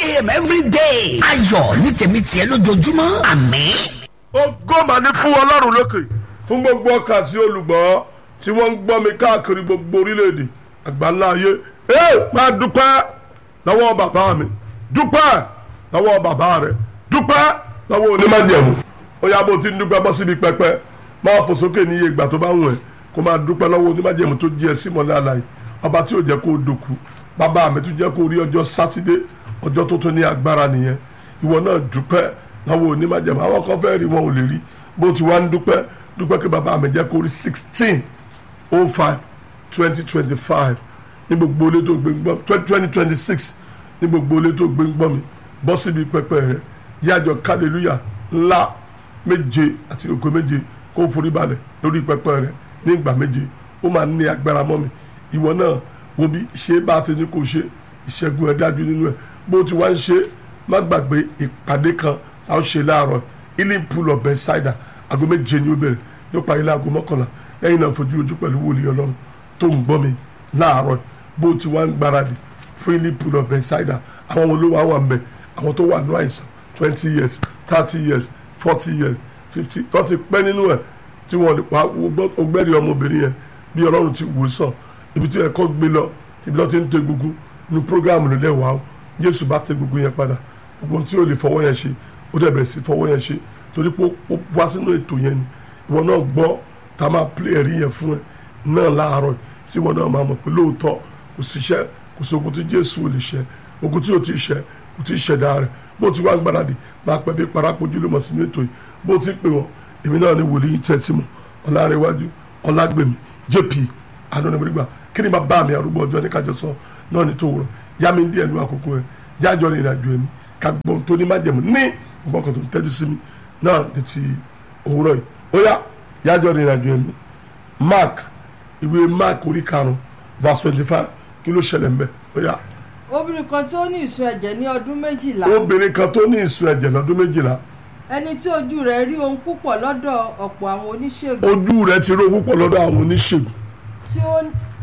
a.m. every day. ayọ̀ ní tèmi tiẹ̀ lójoojúmọ́ àmín. ògo mà ní fún ọlọ́run lókè fún gbogbo ọkà tí olùgbọ́ tí wọ́n ń gbọ́ mi káàkiri gbogbo orílẹ̀-èdè àgbáńlá ayé ẹ máa dúpẹ́ lọ́wọ́ bàbá mi dúpẹ́ lọ́wọ́ bàbá rẹ̀ dúpẹ́ lọ́wọ́ onímọ̀jẹ̀mú ó yá bó ti ń dúpẹ́ bọ́ síbi pẹpẹ máa fò sókè ní iye ìgbà tó bá wù ẹ́ kó máa dúpẹ́ lọ́wọ́ onímọ̀jẹ̀mú tó jí ẹ sí mọ́lẹ́ àlàyé ọba tí ò jẹ́ kó o dòkú bàbá mi tún jẹ́ kó o rí ọjọ́ sátidé ọjọ́ tó tó ní agbára nìyẹn ìwọ náà dúpẹ́ lọ́wọ́ onímọ̀jẹ̀mú àwọn kan fẹ́ rí wọn ò lè rí bó ti wá ń dúpẹ́ dúpẹ́ kí bàbá mi jẹ́ kó o rí sixteen oh five twenty twenty five ní gbogbo ilé tó gbé ń gbọ́ twenty twenty six ní gbogbo ilé tó gbé ń gbọ́ mi bọ́ síbi pẹpẹ rẹ yájọ kálẹ̀lúyà ńlá méje àti ògo méje kó forí balẹ̀ lórí pẹpẹ rẹ ní ìgbà méje ó máa ní agbára mọ́ mi ìwọ náà wo bí ṣe bá ti ní kó ṣe ìṣẹ́gun ẹ̀ dájú nínú ẹ̀ bó ti wá ń ṣe má gbàgbé ìpàdé kan a ó ṣe láàárọ̀ healing pool of Bethesda aago méje ni ó bẹ̀rẹ̀ yóò parí láago mọ́kànlá lẹ́yìn náà fojú ojú pẹ̀lú wòlíì ọlọ́run tó ń gbọ́ mi láàárọ̀ bó ti wá ń gbáradì fún healing pool of Bethesda àwọn olówó àwọn àmì àwọn tó wà ní àìsàn twenty years thirty years forty years fifty tó ti pẹ́ nínú ẹ̀ tí wọ́n lè pa ọgbẹ́rì ọmọbìnrin yẹn bí ọlọ́run ti wò sàn ibi tí ẹ̀kọ́ gbé lọ ibi tó ti ń tẹ gbogbo inú programu ló lẹ́wàá o Jésù bá tẹ gbogbo yẹn padà gbogbo tí o lè fọwọ́ yẹn ṣe ó dẹ̀ bẹ̀rẹ̀ sí fọwọ́ yẹn ṣe torí pé ó wá sínú ètò yẹn ni ìwọ náà gbọ́ tá a máa play ẹ̀rí yẹn fún ẹ náà láàárọ̀ tí ìwọ náà máa mọ̀ pé lóòótọ́ kò síṣẹ́ kò sí ogun tí Jésù ò lè ṣe ogun tí o ti ṣe kò tí ì ṣẹ̀dá rẹ̀ bó ti wá ń gbáradì máa pẹ́ bí parapojú ló mọ̀ sínú ètò yìí bó ti pè wọ́n èmi náà ni wòlíì tẹ́tí mọ̀ ọ̀làrẹ̀wájú ọ̀làgbèmí jp anonimorigba kí ni bàbá mi arúgbó ọjọ́ ní kájọ sọ náà ní tó wúrọ̀ yá mi díẹ̀ nú àkókò ẹ̀ jájọ́ ní ìrìnàjò ẹ̀mí ká gbọ́n tó ní májẹ̀mú ní ọgbọ́n kan tó ń tẹ́jú sí mi náà ní ti òwúrọ̀ yìí ó yá jájọ́ ní ìrìnàjò ẹ̀mí mark ìwé mark orí karùn-ún verse twenty five kí ló ṣẹlẹ̀ mbẹ́ ó yá obìnrin kan tó ní ìsun ẹ̀jẹ̀ ní ọdún méjìlá obìnrin kan tó ní ìsun ẹ̀jẹ̀ lọ́dún méjìlá ẹni tí ojú rẹ̀ rí ohun púpọ̀ lọ́dọ̀ ọ̀pọ̀ àwọn oníṣègùn ojú rẹ̀ ti rí owó pọ̀ lọ́dọ̀ àwọn oníṣègùn tí ó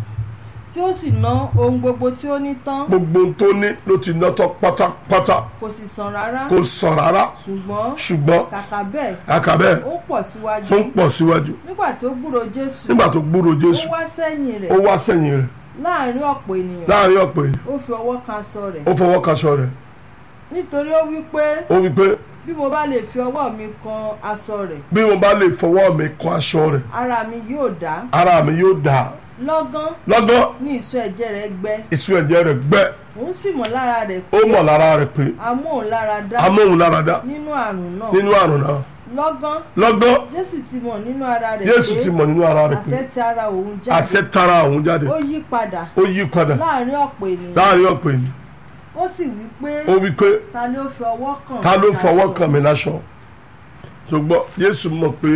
tí ó sì ná ohun gbogbo tí ó ní tán gbogbo ohun tó ní ló ti ná tán pátápátá kò sì sàn rárá kò sàn rárá ṣùgbọ́n ṣùgbọ́n kàkà bẹ́ẹ̀ àkàbẹ́ ó pọ̀ síwájú ó ń pọ̀ síwájú nígbà tí ó gbúrò Jésù nígbà tó gbúrò ó Jésù wá sẹ́yìn rẹ̀ ó wá sẹ́yìn rẹ̀ láàrin ọ̀pọ̀ ènìyàn láàrin ọ̀pọ̀ èèyàn ó fi ọwọ́ kan aṣọ rẹ̀ ó fọwọ́ kaṣọ rẹ̀ nítorí ó wí pé ó wí pé bí mo bá lè fi ọwọ́ mi kan aṣọ rẹ̀ bí mo bá lè fọwọ́ mi kan aṣọ rẹ̀ ara mi yóò dá ara mi yóò dà lọ́gán lọ́gán ní ìsun ẹ̀jẹ̀ rẹ̀ gbẹ ìsun ẹ̀jẹ̀ rẹ̀ gbẹ òun sì mọ̀ lára rẹ̀ ó mọ̀ lára rẹ̀ pé amóhùnláradá amóhùnláradá nínú àrùn náà nínú àrùn náà lọ́gán lọ́gán jésù ti mọ̀ nínú ara rẹ̀ Jésù ti mọ̀ nínú ara rẹ̀ àṣẹ pé ti ara òun jáde àṣẹ tara òun jáde ó yí padà ó yí padà láàrin ọ̀pọ̀ ènìyàn láàrin ọ̀pọ̀ ènìyàn ó sì wí pé ó wí pé ta ló fi ọwọ́ kàn ta ló mí fọwọ́ láṣọ?" kàn mí láṣọ ṣùgbọ́n Jésù mọ̀ pé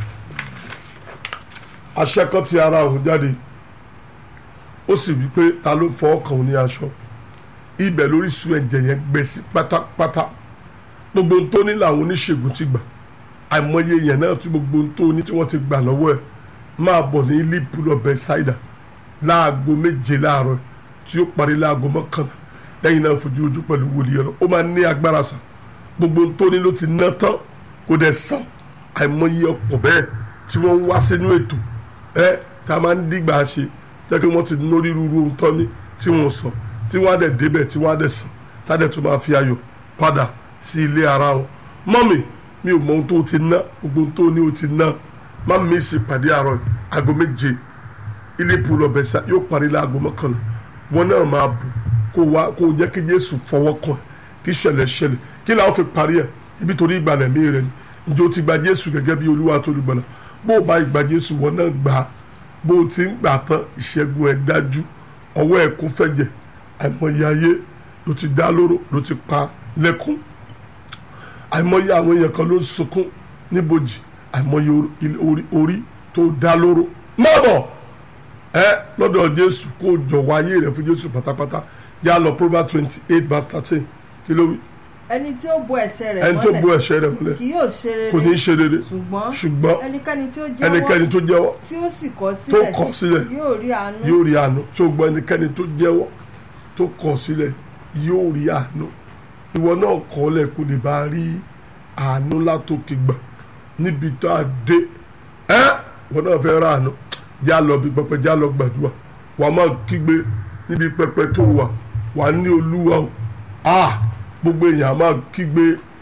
àṣẹ kan ti ara òun jáde ó sì wí pé ta ló fọwọ́ kàn òun ní aṣọ ibẹ̀ lórí sun ẹ̀jẹ̀ yẹn gbẹ sí pátápátá gbogbo ohun tó ní làwọn oníṣègùn ti gbà àìmọye yẹn náà tí gbogbo ohun tó ní tí wọ́n ti gbà lọ́wọ́ ẹ̀ máa bọ̀ ní liverpool of Bethesda láago méje láàárọ̀ tí ó parí láago mọ́kànlá lẹ́yìn náà fojú ojú pẹ̀lú wòlíì ọ̀rọ̀ ó máa ní agbára sàn gbogbo ohun tó ní ló ti ná tán kó dẹ̀ sàn àìmọye ọ̀pọ̀ bẹ́ẹ̀ tí wọ́n ń wá sínú ètò ẹ tá a máa ń dìgbà ṣe jẹ́ kí wọ́n ti lórí rúru ohun tán ní tí wọ́n sọ tí wọ́n á dẹ̀ débẹ̀ tí wọ́n á dẹ̀ sàn tá a dẹ̀ tó máa fi ayọ̀ padà sí ilé ara wọn mọ́mì mi ò mọ ohun tó ti ná gbogbo ohun tó ní o ti ná má mi sì pàdé àárọ̀ aago méje ilé pool of Bethesda yóò parí láago mọ́kànlá wọn náà máa bù kó wá kó jẹ́ kí Jésù fọwọ́ kàn ẹ́ kí ṣẹlẹ̀ ṣẹlẹ̀ kí làwọn fi parí ẹ̀ ibi torí ìgbàlẹ̀ mi rẹ̀ ni ǹjẹ́ o ti gba Jésù gẹ́gẹ́ bí Olúwa tó lùgbàlà bó o bá ìgbà Jésù wọn náà gbà á bó o ti ń gbà tán ìṣẹ́gun ẹ̀ dájú ọwọ́ ẹ̀ kún fẹ̀jẹ̀ àìmọye ayé ló ti dá lóró ló ti pa lẹ́kún àìmọye àwọn èèyàn kan ló ń sunkún níbojì àìmọye orí orí tó dá lóró má bọ̀ ẹ lọ́dọ̀ Jésù kó o jọ̀wọ́ ayé rẹ̀ fún Jésù pátápátá yá lọ Proverbs twenty eight verse thirteen kí ló wí ẹni tí ó bo ẹ̀ṣẹ̀ rẹ̀ ẹni tó bo mọ́lẹ̀ ẹ̀ṣẹ̀ rẹ̀ mọ́lẹ̀ kì yóò ṣe rere kò ní í ṣe rere ṣùgbọ́n ṣùgbọ́n ẹnikẹ́ni tí ó ẹnikẹ́ni jẹ́wọ́ tó jẹ́wọ́ tí ó sì kọ̀ tó sílẹ̀ kọ̀ sílẹ̀ yóò rí àánú yóò rí àánú tó gbọ́ ẹnikẹ́ni tó jẹ́wọ́ tó kọ̀ sílẹ̀ yóò rí àánú ìwọ náà kọ́lẹ̀ kó lè bá rí àánú látòkè gbà níbi tó a dé ẹ́ ìwọ náà fẹ́ ra àánú já lọ bí pẹpẹ já lọ gbàdúrà wàá máa kígbe níbi pẹpẹ tó wà wà ní olúwa o ah gbogbo èèyàn á máa kígbe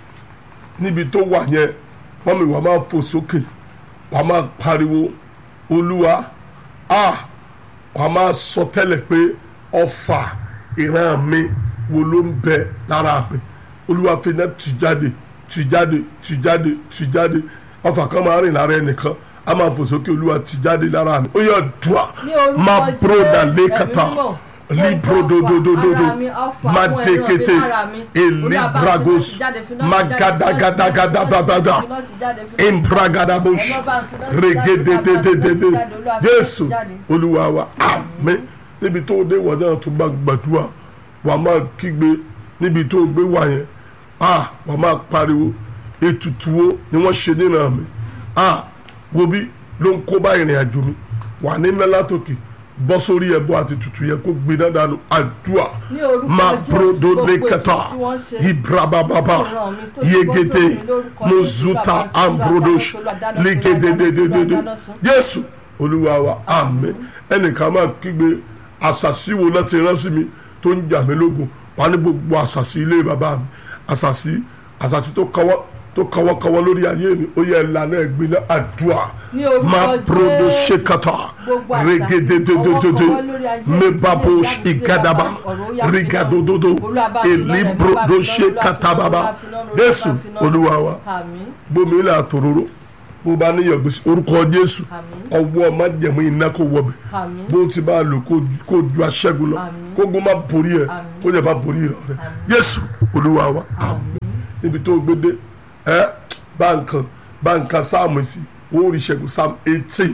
níbi tó wà yẹn wọ́n mi wàá máa fò sókè wàá máa pariwo olúwa ah wàá máa sọ tẹ́lẹ̀ pé ọfà ìran mi wo ló ń bẹ lára mi olúwa fi náà tì jáde tì jáde tì jáde tì jáde ọfà kan máa rìn lára ẹnìkan a máa fò sókè olúwa tì jáde lára mi ó yẹ dùà Ní orúkọ máa broda Jésù, lẹ́kàtà ẹ̀mí mímọ́. librodododododo Ara mi, ọfà, máa àwọn ẹ̀rọ dekete mi lára mi. Olúwa bá mi elibragos fi jáde, fi náà máa ti jáde, gadagadagadagadada fi náà ti jáde, fi náà ti jáde. imbragadabosh Ọlọ́ba fi náà ti jáde, regedededede Olúwa fi náà ti jésù jáde. olúwa wa àmín níbi tó dé wọ náà tó bá gbàdúrà wà máa kígbe níbi tó gbé wà yẹn ah wà máa pariwo ètùtù wo ni wọ́n ṣe nínú mi ah wo bí ló ń kó bá ìrìn àjò mi wà ní mẹ́látòkè bọ́ sórí ẹ̀bọ àti tutù yẹn kó gbé dáadáa nù àdúrà Ní orúkọ máa Jésù, brodo gbogbo lẹ́kẹ̀tà ètùtù tí wọ́n ṣe ibrabababa ìran mi tó ti bọ́ yegede sórí mi lórúkọ Jésù, mozuta Olúwa bá ambrodosh Olúwa dáná sun, Olúwa dáná sun, ligedededede Olúwa dáná sun. jésù olúwa wa àmín ẹnìkan máa kígbe àṣàṣì wo láti rán sí mi tó ń jà mí lógun wà ní gbogbo àṣàṣì ilé bàbá mi àṣàṣì àṣàṣì tó kọwọ́ tó kọwọ́kọwọ́ lórí ayé mi ó yẹ ìlànà ẹ̀gbin náà àdúrà Ní orúkọ máa prodo Jésù, ṣèkàtà gbogbo àṣà, regedededede kọwọ́kọwọ́ lórí ayé mi, mebabosh ìyá mi, igadaba ọ̀rọ̀ ó yá sí náà. rigadododo Olúwa bá fi náà rẹ̀, elibrodo Olúwa fi náà, ṣèkàtàbàbà Olúwa fi náà, Olúwa jésù fi náà. olúwa wa Àmín. gbomi ilẹ̀ àtòróró bó bá níyàn gbèsè orúkọ jésù Àmín. ọwọ́ májẹ̀mú iná kò wọbẹ̀ Àmín. bó ti bá a lò kó ju- kó ju aṣẹ́gun lọ Àmín. kó gbó má borí ẹ̀ Àmín. kó jẹ́ bá borí rẹ̀ rẹ̀ jésù olúwa wa àmín níbi tó gbé dé ẹ bá nǹkan bá nǹkan sáàmù sí ó rí ìṣẹ́gun sáàmù eighteen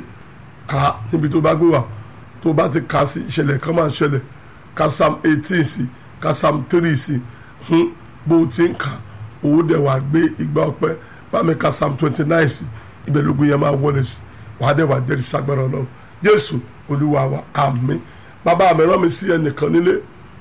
ká níbi tó bá gbé wà tó bá ti kà sí ìṣẹ̀lẹ̀ kan máa ṣẹlẹ̀ ká sáàmù eighteen sí ká sáàmù three sí hun bó ti ń kà owó dẹ̀ wá gbé igba ọpẹ́ bá mi ká sáàmù twenty nine sí ibẹ̀ lógun yẹn máa wọlé sí wàá dẹ̀ wá jẹ́rìí sagbára ọlọ́run jésù olúwa wa àmín bàbá mi rán mi sí ẹnìkan nílé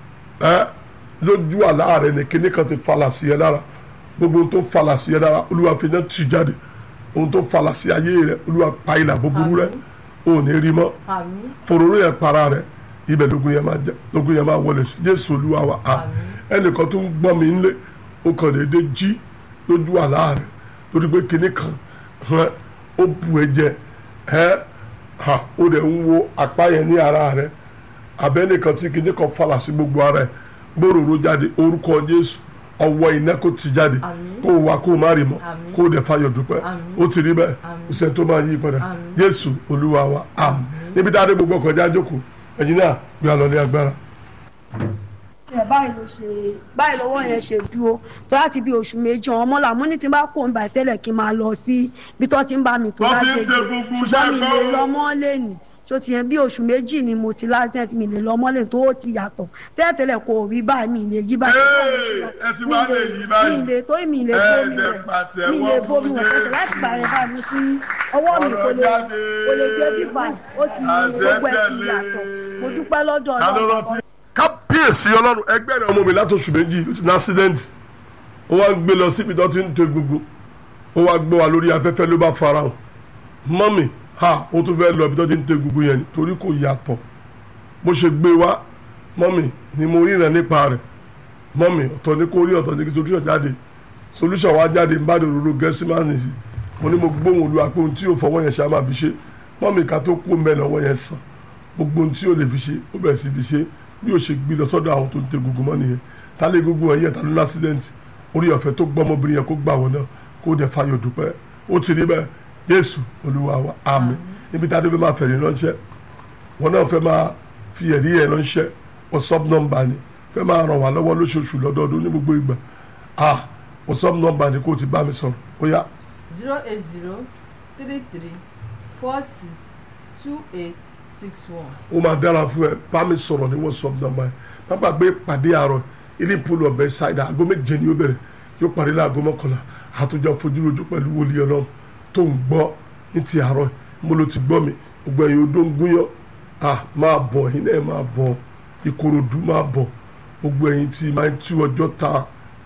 ẹ lójú àlá rẹ ní kíní kan ti falà sí ẹ lára gbogbo ohun tó falà sí ẹ lára olúwa fi náà tì jáde ohun tó falà sí ayé rẹ olúwa pa ìlà búburú rẹ ò ní rí mọ́ Àmín. fòròrò yẹn para rẹ ibẹ̀ lógun yẹn máa jẹ lógun yẹn máa wọlé sí jésù olúwa wa à ẹnìkan tó ń gbọ́ mi nílé ó kàn déédé jí lójú àlá rẹ lórí pé kíní kan hàn ó bu ẹ jẹ ẹ ha ó dẹ̀ ń wo apá yẹn ní ara rẹ abẹ́nìkan tí kìíní kan falà sí gbogbo ara ẹ̀ gbòòrò jáde orúkọ jésù ọwọ́ iná kò ti jáde Àmín. kó o wá kó o má rí mọ́ Àmín. kó o dẹ̀ fayọ̀ dúpẹ́ Àmín. ó ti rí bẹ́ẹ̀ Àmín. kò sẹ́ni tó máa yí padà Àmín. jésù olúwa wa àmín níbi tá a dé gbogbo ọkọ̀ já jókòó ẹ̀yin náà gbé a lọ ní agbára. ẹ báyìí ló ṣe báyìí lọ́wọ́ yẹn ṣe dúró tó láti bí oṣù méjì ọ̀hún ọmọ làmú ní tí n bá kó ń bá tẹ́lẹ̀ kí n máa lọ sí ibi tó ti ń bá mi tó Wọ́n fi ń láti ṣe gbogbo ṣùgbọ́n mi iṣẹ́ lè fún- lọ mọ́ lẹ́nu tó ti yẹn bí oṣù méjì ni mo ti láti mi lè lọ mọ́ lẹ́nu tó ó ti yàtọ̀ tẹ́lẹ̀tẹ́lẹ̀ kò rí báyìí mi lè yí báyìí Hey, ẹ ti wá lè yí báyìí. mi lè tó mi lè Ẹ bómi dẹ̀ rẹ̀ pàtẹ́wọ́ mi lè bómi fún rẹ̀ Jésù. tẹ́lẹ̀ láti gbà yẹn báyìí mo ti ọwọ́ mi kò lè Ọ̀rọ̀ jáde. kò lè dé bí báyìí ó ti Àṣẹ gbogbo ẹ̀ ti tẹ̀lé. yàtọ̀ mo dúpẹ́ lọ́dọ̀ ta ló Ọlọ́run rántí. kábíyèsí ọlọ́run ẹgbẹ́ rẹ̀ ọmọ mi látòṣù méjì ló ti ní accident ó wá ń gbé lọ síbi tó ti ń to gbogbo ó wá gbé wa lórí afẹ́fẹ́ ló bá fara hàn mọ́mì ha ó tún fẹ́ lọ ibi tó ti ń to gbogbo yẹn ni torí kò yàtọ̀ bó ṣe gbé wa mọ́mì ni mo ríran nípa rẹ̀ mọ́mì ọ̀tọ̀ ní kó rí ọ̀tọ̀ ní kí solution jáde solution wa jáde ń bá dòdòdó gẹ́sí máa nìyí mo ní mo gbóhùn olúwa pé ohun tí yóò fọwọ́ yẹn ṣe á máa fi ṣe mọ́mì ká tó kú mẹ́lẹ̀ ọwọ́ yẹn sàn gbogbo ohun tí yóò lè fi ṣe ó bẹ̀rẹ̀ sí fi ṣe bí yóò ṣe gbé lọ sọ́dọ̀ àwọn tó ń tẹ gbogbo mọ́ nìyẹn ta lé gbogbo ẹ̀yẹ ta ló ní accident orí ọ̀fẹ́ tó gbọ́ ọmọbìnrin yẹn kó gbà wọ́n náà kó dẹ̀ fayọ̀ dúpẹ́ ó ti rí bẹ́ẹ̀ Jésù Olúwa wa àmín níbi tá a dé fẹ́ máa fẹ̀rí ránṣẹ́ wọn náà fẹ́ máa fi ẹ̀rí yẹn ránṣẹ́ WhatsApp nọ́mbà ni fẹ́ máa ràn wá lọ́wọ́ lóṣooṣù lọ́dọọdún ní gbogbo ìgbà ah WhatsApp nọ́mbà ni kó o ti bá mi sọ̀rọ̀ ó yá zero eight zero three three four six two eight six one. ó máa dára fún ẹ bá mi sọ̀rọ̀ ní WhatsApp nọ́mbà yẹn má gbàgbé pàdé àárọ̀ ilé ìpolówó ọ̀bẹ ṣáìdá aago méje ni ó bẹ̀rẹ̀ yóò parí láago mọ́kànlá àtúnjọ fojúrojú pẹ̀lú wòlíì ọlọ́run tó ń gbọ́ ní ti àárọ̀ mo ló ti gbọ́ mi gbogbo ẹ̀yin odó ń gúnyán à máa bọ̀ ẹ̀yin náà máa bọ̀ ìkòròdú máa bọ̀ gbogbo ẹ̀yin tí máa ń tú ọjọ́ ta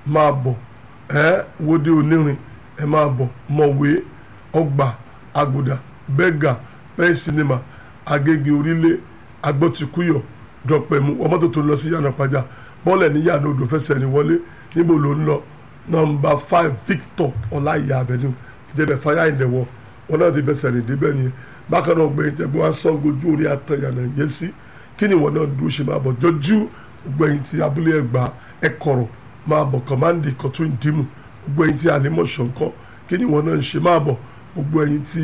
máa bọ̀ ẹ wòde onírin ẹ máa bọ̀ mọ̀wé ọgbà àgùdà bẹ́gà pẹ́ẹ́n sinimá agége orílẹ̀ agbọ́tikúyọ̀ dọ̀pẹ̀mú ọmọdé tó ń lọ sí yànnà pàjá bọ́ọ̀lù ní yànnà odò fẹsẹ̀ ní wọlé níbo ló ń lọ nọmba five victor ọláìyá avenue débẹ̀ fire in the wall wọn náà ti fẹsẹ̀ rìn débẹ̀ nìyẹn bákan náà gbẹ̀yìn tẹ́ bí wọ́n á sọ ojú orí àtẹ̀yànà yẹn sí kí ni wọn náà dúró ṣe máa bọ̀ jọjú gbẹ̀yìn tí abúlé ẹgbà ẹkọ̀rọ̀ máa bọ̀ kọ̀mándì kọ̀tún ìdìmú gbẹ̀yìn tí ànímọ̀ṣọ́ ńkọ́ kí ni wọn náà ń ṣe máa bọ̀ gbogbo ẹ̀yìn tí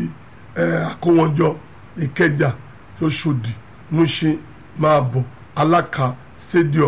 àkówọ́njọ ìkẹjà Òṣòdì Mushin máa bọ̀ aláka stadium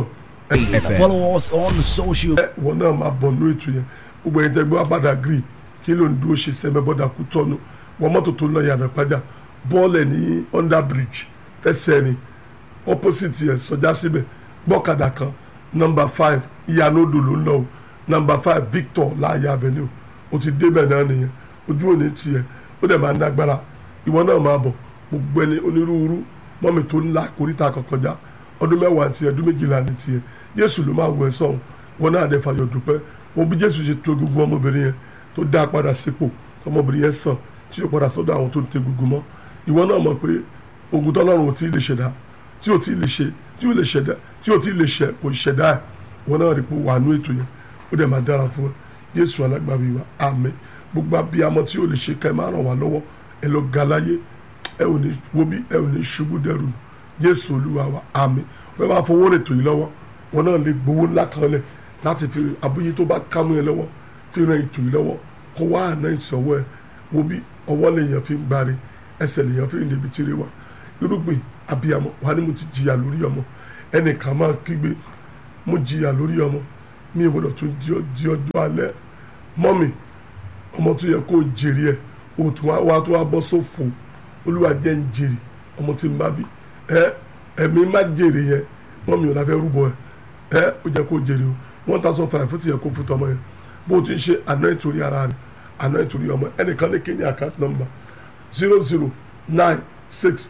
Follow us on social ẹ wọn náà máa bọ̀ nú ètò yẹn gbogbo ẹ̀yin tẹ́gbẹ́ abada green kí ló ń dúró ṣe sẹ́mẹ́ bọ́dà kú tọ́nu wọn mọ́tò tó ń lọ yàrá pàjá bọ́ọ̀lù ẹ̀ ní under bridge fẹsẹ̀ ni opposite yẹn sọjá síbẹ̀ gbọ́kadà kan number five ìyànà odò ló ń lọ o number five Victor láàyè avenue o ti débẹ̀ náà nìyẹn ojú òní tiẹ̀ ó dẹ̀ máa ń dágbára ìwọ náà máa bọ̀ gbogbo ẹni onírúurú mọ́mi tó ń la koríta kọ̀kọ́já ọdún mẹ́wàá tiẹ̀ ọdún méjìlá ní tiẹ̀ Jésù ló máa wọ ẹ sọ̀hún wọn náà dẹ̀ fàyọ̀ dúpẹ́ wọn bí Jésù ṣe tó egungun ọmọbìnrin yẹn tó dá padà sípò ọmọbìnrin yẹn sàn tí yóò padà sọ́dọ̀ àwọn tó ń tẹ egungun mọ́ ìwọ náà mọ̀ pé ogun tọ́lọ́run ò tí ì lè ṣẹ̀dá tí ò tí ì lè ṣe tí ò lè ṣẹ̀dá tí ò tí ì lè ṣẹ kò ṣẹ̀dá ẹ̀ wọn náà rí pé wà nú ètò yẹn ó dẹ̀ máa dára fún ẹ Jésù alágbàbí wa àmín gbogbo abiyamọ tí ò lè ṣe ká ẹ máa ràn wá lọ́wọ́ ẹ lọ ga láyé ẹ ò ní wo bí ẹ ò ní ṣubú dẹrù Jésù Olúwa wa àmín wọ́n máa fowó rètò yìí lọ́wọ́ wọn náà lè gbowó ńlá kan lẹ̀ láti fi abúyé tó bá kámú ẹ lọ́wọ́ fi ran ètò yìí lọ́wọ́ kó wá àná ìṣọwọ́ ẹ wo bí ọwọ́ lèèyàn fi ń gbáre ẹsẹ̀ lèèyàn fi ń débi tiré wa irúgbìn abiyamọ wà ní mo ti jìyà lórí ọmọ ẹnìkan máa kígbe mo jìyà lórí ọmọ mi ò gbọdọ̀ tún di ọjọ́ alẹ́ mọ́mì ọmọ tó yẹ kó jèrè ẹ òtún wa tó wá bọ́ sófo olúwa jẹ́ ń jèrè ọmọ tí ń bá bí ẹ ẹ̀mí má jèrè yẹn mọ́mì ò láfẹ́ rúbọ ẹ ẹ ó jẹ́ kó jèrè o one thousand five fún ti yẹ kó fún tọmọ yẹn bó o ti ń ṣe àná ìtòrí ara rẹ àná ìtòrí ọmọ ẹnìkan ní kéde account number zero zero nine six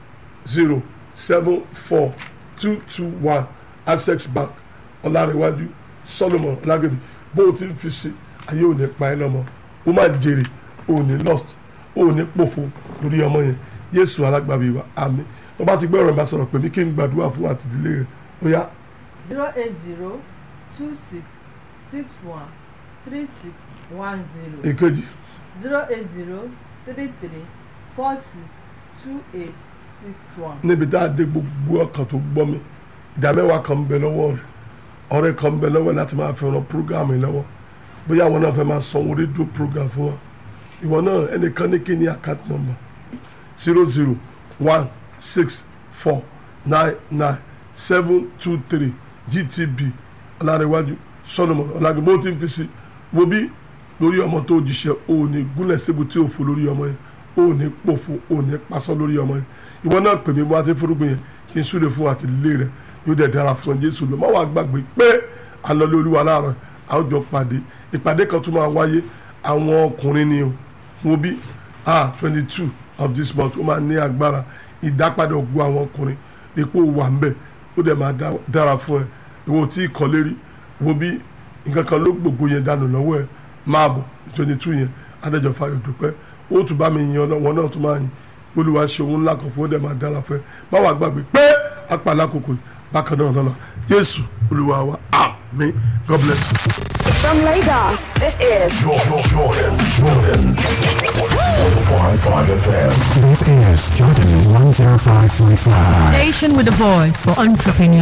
zero seven four two two one access bank ọlárẹ̀wájú solomon ọlágẹ̀dẹ̀ bó o ti ń fi ṣe ayé ò ní pa ẹ́ lọ́mọ o máa jèrè o ò ní lost o ò ní pòfo lórí ọmọ yẹn yéésù alágbàbí wa àmín tó bá ti gbé ọ̀rọ̀ ìbásọ̀rọ̀ pé ní kí n gbàdúrà fún àtìdílé rẹ̀ ó yá zero eight zero two six six one three six one zero èkejì zero eight zero three three four six two eight six one. níbi tá a dé gbogbo ọkàn tó gbọ́ mi ìdá mẹ́wàá kan ń bẹ lọ́wọ́ rẹ̀ ọ̀rẹ́ kan ń bẹ lọ́wọ́ láti máa fi ran program yìí lọ́wọ́ bóyá àwọn náà fẹ́ máa sanwó rédíò program fún wa ìwọ náà ẹnìkan ní kí ni account number zero zero one six four nine nine seven two three gtb ọlárẹ̀wájú solomon ọlágbé bó ti ń fi sí wo bí lórí ọmọ tó jíṣẹ́ o ò ní gúnlẹ̀ síbi tí o fò lórí ọmọ yẹn o ò ní pòfo o ò ní pasọ́ lórí ọmọ yẹn ìwọ náà pè mí mo àti fúrúgbìn yẹn kí n súre fún àtìlélẹ́ rẹ yóò dẹ̀ dára fún ẹ jésù lọ má wàá gbàgbé pé alọ́lé olúwa láàárọ̀ àwọn jọ pàdé ìpàdé kan tún máa wáyé àwọn ọkùnrin ni o wo bí ah twenty two of this month ó máa ní agbára ìdápadà ògùn àwọn ọkùnrin epo wà ń bẹ̀ ó dẹ̀ máa dára fún ẹ ìwọ tí ì kọ́lé rí wo bí nǹkan kan ló gbogbo yẹn dànù lọ́wọ́ ẹ máa bọ̀ twenty two yẹn adájọ́ fayọ̀ dúpẹ́ ó tún bá mi yan wọn náà tún máa yin olúwa ṣe òun ńlá kan fún ó dẹ̀ máa dára fún ẹ má wàá gbàgbé pé apàlà kòkò bákan náà lọ́la jésù olúwa wa àmín god bless you. From Lagos, this is Jordan, Jordan, Jordan. 105.5 FM. This is Jordan 105.5. Station with a voice for entrepreneurs.